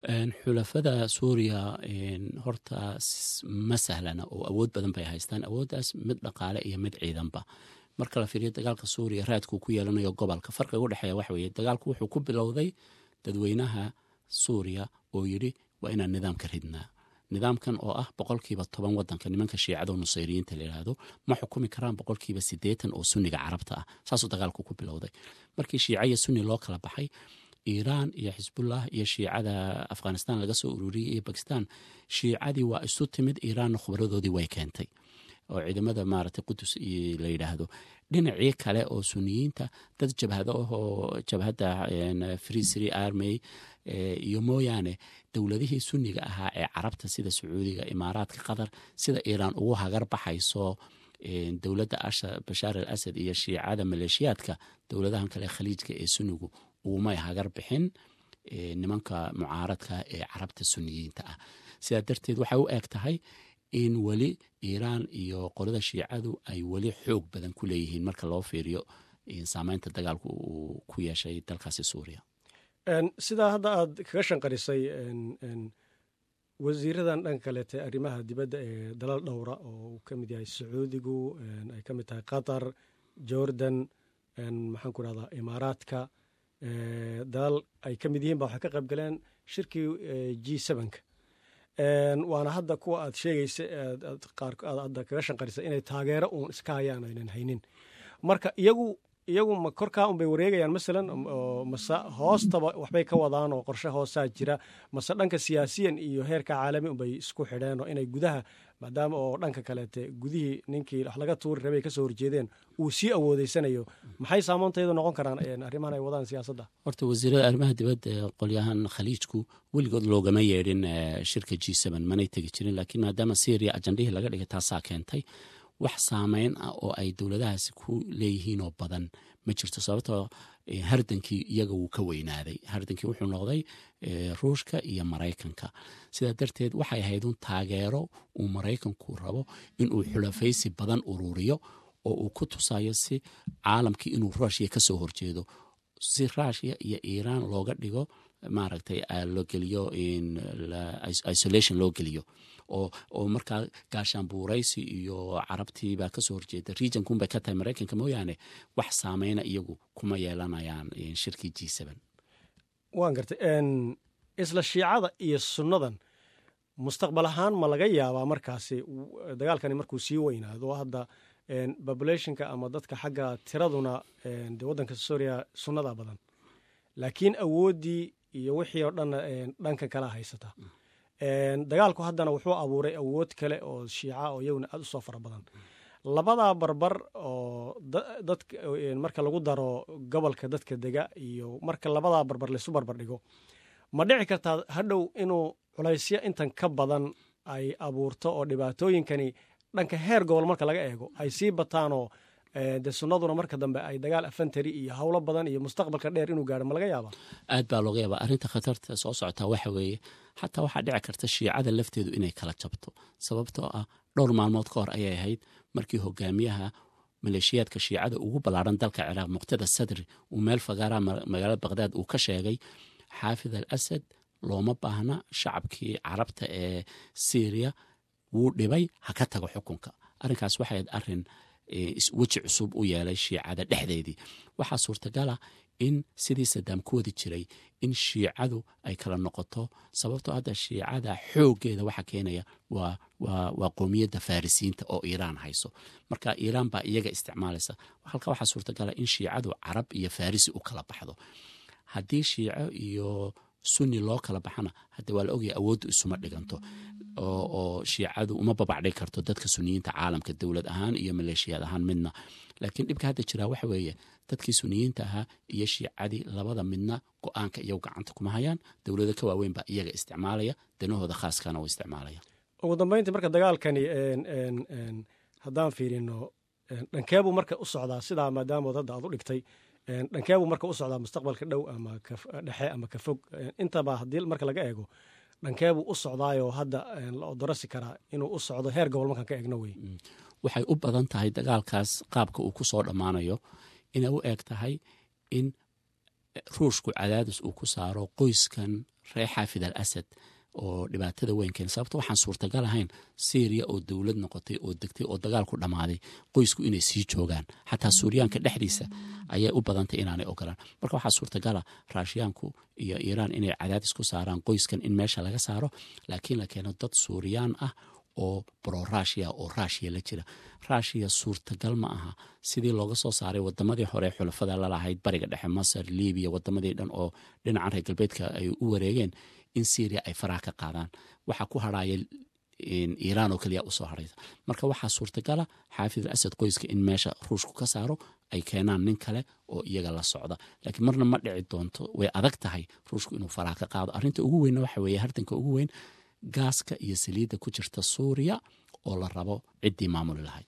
xulafada suuriya horta ma sahlana oo awood badan bay haystaan awooddaas mid dhaqaale iyo mid ciidanba marka la fiiriyo dagaalka suuriya raadkuu ku yeelanayo gobolka farqiga udhexeeya waxa weeye dagaalku wuxuu ku bilowday dadweynaha suuriya oo yidhi waa inaan nidaamka ridnaa nidaamkan oo ah boqolkiiba toban wadanka nimanka shiicado nusayriyiinta layidhaahdo ma xukumi karaan boqolkiiba siddeetan oo sunniga carabta ah saasuu dagaalku ku bilowday markii shiica iyo sunni loo kala baxay iiraan iyo xisbullah iyo shiicada afghanistan laga soo ururiyey iyo bakistan shiicadii waa isu timid iiraanna khubradoodii way keentay oo ciidamada maaragtay qudus la yidhaahdo dhinacii kale oo suniyiinta dad jabhado ahoo jabhadda free sri army iyo mooyaane dowladihii sunniga ahaa ee carabta sida sacuudiga imaaraadka qatar sida iiraan ugu hagar baxayso dowladda bashaar al asad iyo shiicada maleeshiyaadka dowladahan kale khaliijka ee sunnigu ugumay hagar bixin nimanka mucaaradka ee carabta suniyiinta ah sidaa darteed waxay u eg tahay in weli iiraan iyo qolada shiicadu ay weli xoog badan ku leeyihiin marka loo fiiriyo saameynta dagaalku uu ku yeeshay dalkaasi suuriya sidaa hadda aad kaga shanqarisay wasiiradan dhanka kaleete arrimaha dibadda ee dalal dhowra oo uu ka mid yahay sacuudigu ay ka mid tahay qatar jordan maxaan ku rahdaa imaaraadka dalal ay ka mid yihiin ba waxay ka qayb galeen shirkii g sevenka waana hadda kuwa aad sheegaysa qaarkood hadda kaga shanqarisa inay taageero uun iska hayaan aynan haynin marka iyagu iyagu ma korkaa unbay wareegayaan masalan mase hoostaba waxbay ka wadaan oo qorshe hoosaa jira mase dhanka siyaasiyan iyo heerka caalami unbay isku xidheen oo inay gudaha maadaama oo dhanka kaleete gudihii ninkii wax laga tuuri rabay kasoo horjeedeen uu sii awoodeysanayo maxay saamoonteedu noqon karaan arrimahan ay wadaan siyaasadda horta wasiirada arrimaha dibadda ee qolyahan khaliijku weligood loogama yeedhin shirka g n manay tegi jirin laakiin maadaama syria ajandhihii laga dhigay taasaa keentay wax saameyn ah oo ay dowladahaasi ku leeyihiinoo badan ma jirto sababtoo hardankii iyaga wuu ka weynaaday hardankii wuxuu noqday ruushka iyo maraykanka sidaa darteed waxay ahayd un taageero uu maraykanku rabo inuu xulafaysi badan ururiyo oo uu ku tusayo si caalamkii inuu rushya ka soo horjeedo si rushya iyo iiraan looga dhigo maaragtay loo geliyo isolation loo geliyo oo markaa gaashaanbuuraysi iyo carabtiibaa kasoo horjeeda regionkunbay ka tahay maraykanka mooyaane wax saameyna iyagu kuma yeelanayaan shirkii g waan gartay isla shiicada iyo sunnadan mustaqbal ahaan ma laga yaabaa markaasi dagaalkani markuu sii weynaado hadda populationka ama dadka xagga tiraduna de waddanka suuriya sunnada badan laakiin awooddii iyo wixii oo dhanna dhanka kala haysata dagaalku haddana wuxuu abuuray awood kale oo shiica oo iyaguna aad u soo fara badan labadaa barbar oo dad marka lagu daro gobolka dadka dega iyo marka labadaa barbar laysu barbar dhigo ma dhici kartaa hadhow inuu culaysyo intan ka badan ay abuurto oo dhibaatooyinkani dhanka heer gobol marka laga eego ay sii bataanoo de sunnaduna marka dambe ay dagaal afantari iyo howlo badan iyo mustaqbalka dheer inuu gaaro ma laga yaaba aad baa looga yaaba arrinta khatarta soo socotaa waxa weeye xataa waxaa dhici karta shiicada lafteedu inay kala jabto sababtoo ah dhowr maalmood ka hor ayay ahayd markii hogaamiyaha maleeshiyaadka shiicada ugu ballaaran dalka ciraaq muqtada sadri uu meel fagaara magaalada baqhdaad uu ka sheegay xaafid al asad looma baahna shacabkii carabta ee syriya wuu dhibay ha ka tago xukunka arrinkaas waxayd arin weji cusub u yeelay shiicada dhexdeedii waxaa suurtagala in sidii sadaam ku wadi jiray in shiicadu ay kala noqoto sababtoo hadda shiicada xooggeeda waxa keenaya waa qoomiyadda farisiinta oo iiraan hayso marka iiraan baa iyaga isticmaalaysa halka waxaa suurtagala in shiicadu carab iyo farisi u kala baxdo haddii shiico iyo sunni loo kala baxana hadde waa la ogaya awooddu isuma dhiganto oo shiicadu uma babacdhig karto dadka suniyiinta caalamka dowlad ahaan iyo maleeshiyaad ahaan midna laakiin dhibka hadda jiraa waxa weeye dadkii suniyiinta ahaa iyo shiicadii labada midna go-aanka iyagu gacanta kuma hayaan dowlado ka waaweyn baa iyaga isticmaalaya danahooda khaaskana u isticmaalaya ugu dambeyntii marka dagaalkani haddaan fiirino dhankeebuu marka u socdaa sidaa maadaamood hadda aad u dhigtay dhankeebuu marka u socdaa mustaqbalka dhow ama dhexe ama ka fog intaba haddii marka laga eego dhankeebuu u socdaayoo hadda la odorasi karaa inuu u socdo heer gobol markaan ka eegno wey waxay u badan tahay dagaalkaas qaabka uu ku soo dhammaanayo inay u eg tahay in ruushku cadaadis uu ku saaro qoyskan reer xaafid al asad oo dhibaatada weyn keen sababto waxaan suurtagal ahayn syriya oo dowlad noqotay oo degtay oo dagaal ku dhammaaday qoysku inay sii joogaan xataa suuriyaanka dhexdiisa ayay u badantay inaanay ogolaan marka waxaa suurtagala raashiyaanku iyo iiraan inay cadaadis ku saaraan qoyskan in meesha laga saaro laakiin la keeno dad suuriyaan ah oo bro rushiya oo rushiya la jira rushiya suurtagal ma aha sidii looga soo saaray wadamadii hore xulafada lalahayd bariga dhexe masar libiya wadamadii dhan oo dhinacan reer galbeedka ay u wareegeen in syria ay faraha ka qaadaan waxaa ku harhaya iiraan oo keliya usoo haraysa marka waxaa suurtagala xaafid al asad qoyska in meesha ruushku ka saaro ay keenaan nin kale oo iyaga la socda laakiin marna ma dhici doonto way adag tahay ruushku inuu faraha ka qaado arrinta ugu weynna waxa weeye hartanka ugu weyn gaaska iyo saliidda ku jirta suuriya oo la rabo ciddii maamuli lahayd